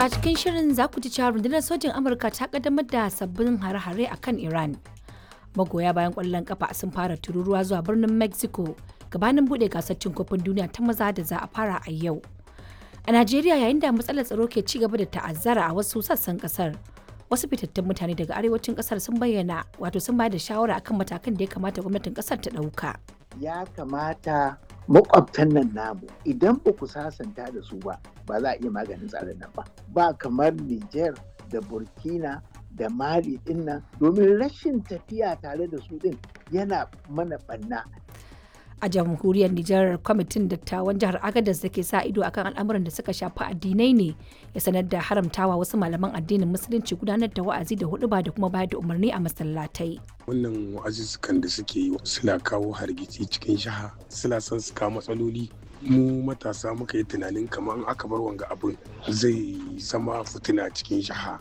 a cikin shirin za ku ji cewa rundunar sojin Amurka ta kaddamar da sabbin hare-hare a kan Iran. Magoya bayan ƙwallon kafa sun fara tururuwa zuwa birnin Mexico gabanin buɗe gasar cin kofin duniya ta maza da za a fara a yau. A Najeriya yayin da matsalar tsaro ke ci gaba da ta'azzara a wasu sassan kasar. Wasu fitattun mutane daga arewacin kasar sun bayyana wato sun bayar da shawara akan matakan da ya kamata gwamnatin kasar ta ɗauka. ya kamata makwabtan nan namu idan ba ku sasanta da su ba ba za a iya maganin tsarin nan ba ba kamar Niger da Burkina da Mali din nan domin rashin tafiya tare da su din yana mana banna A jamhuriyar Nijar kwamitin dattawan jihar Agadez da ke sa ido akan al'amuran da suka shafi addinai ne ya sanar da haramtawa wasu malaman addinin musulunci gudanar da wa'azi da huduba da kuma bayar da umarni a masallatai. wannan wa'azuzzukan da suke yi suna kawo hargitsi cikin shaha suna son su kawo matsaloli mu matasa muka yi tunanin kamar aka bar wanga abin zai zama fitina cikin shaha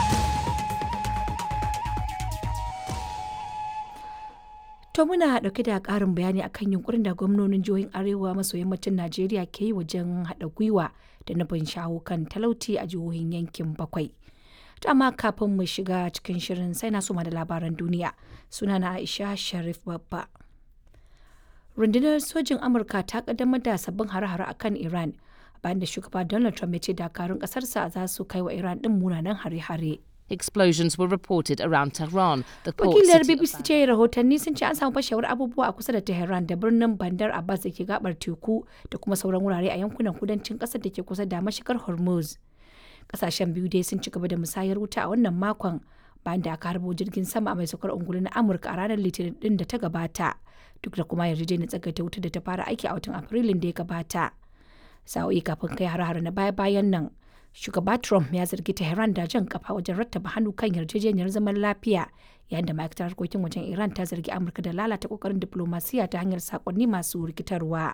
To muna ɗauke da ƙarin bayani akan yunkurin da gwamnonin jihohin Arewa maso yammacin Najeriya ke yi wajen haɗa gwiwa da nufin shawo kan talauci a jihohin yankin bakwai. To amma kafin mu shiga cikin shirin sai na suma da labaran duniya suna na Aisha Sharif Babba. Rundunar sojin Amurka ta kaddamar da sabbin hare-hare akan Iran bayan da shugaba Donald Trump ya ce dakarun ƙasarsa za su kai wa Iran ɗin munanan hare-hare. Explosions were reported around Tehran, the port Wakilar city of BBC ce rahotanni sun ce an samu fashewar abubuwa a kusa da Tehran da birnin Bandar Abbas da ke gabar teku da kuma sauran wurare a yankunan kudancin ƙasar da ke kusa da mashigar Hormuz. Kasashen biyu dai sun ci gaba da musayar wuta a wannan makon bayan da aka harbo jirgin sama mai saukar ungulu na Amurka a ranar Litinin din da ta gabata duk da kuma yarjejeniyar tsagaita wuta da ta fara aiki a watan Afrilun da ya gabata. Sa'o'i kafin kai har-har na baya-bayan nan shugaba Trump ya zargi Tehran da jan kafa wajen rattaba hannu kan yarjejeniyar zaman lafiya yayin da ma'aikatar harkokin wajen Iran ta zargi Amurka da lalata kokarin diplomasiya ta hanyar sakonni masu rikitarwa.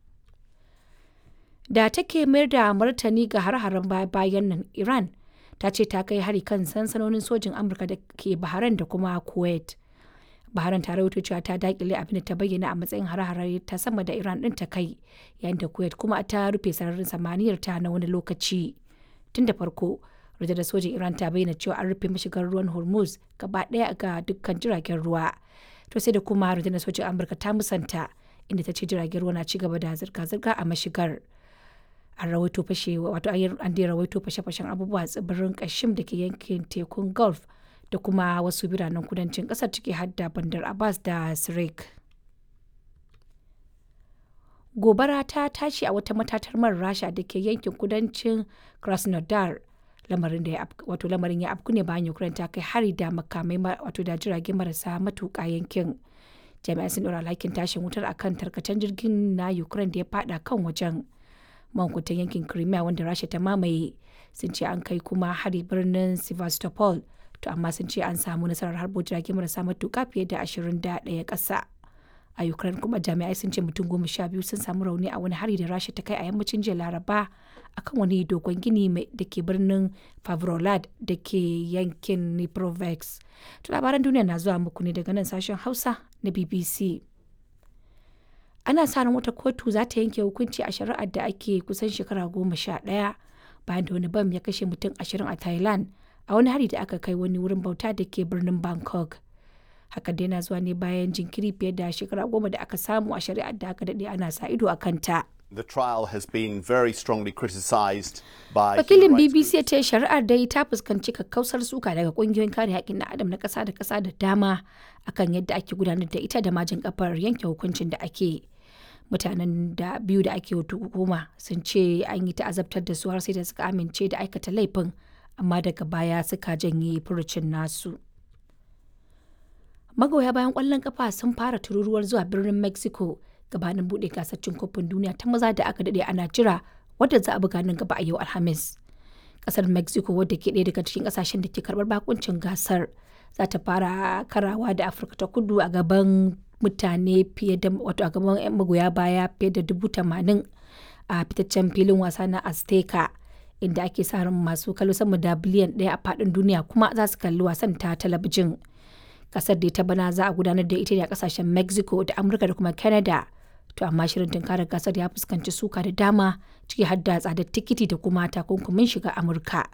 Da take mayar da martani ga har-haren bayan nan Iran ta ce ta kai hari kan sansanonin sojin Amurka da ke Bahrain da kuma Kuwait. Bahrain ta rawaito cewa ta dakile abin da ta bayyana a matsayin har-hare ta sama da Iran din ta kai yayin da Kuwait kuma ta rufe sararin samaniyar ta na wani lokaci. tun da farko rundunar sojin iran ta bayyana cewa an rufe mashigar ruwan hormuz gaba daya ga dukkan jiragen ruwa to sai da kuma rundunar sojin amurka ta musanta inda ta ce jiragen ruwa na ci gaba da zirga-zirga a mashigar an rawaito fashe wato an dai rawaito fashe-fashen abubuwa a tsibirin kashim da ke yankin tekun gulf da kuma wasu biranen kudancin kasar ciki hadda bandar abbas da sirik gobara ta tashi a wata matatar man rasha da ke yankin kudancin krasnodar lamarin da ya wato lamarin ya afku ne bayan ukraine ta kai hari da makamai wato da jirage marasa matuƙa yankin jami'an sun ɗora alhakin tashin wutar akan tarkacen jirgin na ukraine da ya fada kan wajen mankutan yankin crimea wanda rasha ta mamaye sun ce an kai kuma hari birnin sevastopol to amma sun ce an samu nasarar harbo jirage marasa matuƙa fiye da ashirin da ɗaya ƙasa a ukraine kuma jami'ai sun ce mutum goma sha biyu sun samu rauni a wani hari da rasha ta kai a yammacin jiya laraba akan wani dogon gini da ke birnin favrolad da ke yankin niprovex to labaran duniya na zuwa muku ne daga nan sashen hausa na bbc ana sa ran wata kotu za ta yanke hukunci a shari'ar da ake kusan shekara goma sha ɗaya bayan da wani bam ya kashe mutum ashirin a thailand a wani hari da aka kai wani wurin bauta da ke birnin bangkok hakan dai na zuwa ne bayan jinkiri fiye da shekara goma da aka samu a shari'ar da aka daɗe ana sa ido a kanta. The trial has been very strongly criticised by Wakilin BBC ya ce shari'ar dai ta fuskanci kakkausar suka daga kungiyoyin kare haƙƙin na adam na ƙasa da ƙasa da dama akan yadda ake gudanar da ita da majin kafar yanke hukuncin da ake. Mutanen da biyu da ake hukuma sun ce an yi ta'azabtar da su har sai da suka amince da aikata laifin amma daga baya suka janye furucin nasu. magoya bayan kwallon kafa sun fara tururuwar zuwa birnin mexico gabanin bude gasar cin kofin duniya ta maza da aka dade ana jira wadda za a buga nan gaba a yau alhamis kasar mexico wadda ke ɗaya daga cikin kasashen da ke karbar bakuncin gasar za ta fara karawa da afirka ta kudu a gaban mutane fiye da wato a gaban yan magoya baya fiye da dubu tamanin a fitaccen filin wasa na azteca inda ake sa ran masu kallo sama da biliyan ɗaya a faɗin duniya kuma za su kalli wasan ta talabijin kasar da ta bana za a gudanar da ita ne a kasashen mexico da amurka da kuma canada to amma shirin tunkarar gasar ya fuskanci suka da dama ciki har da tsadar tikiti da kuma takunkumin shiga amurka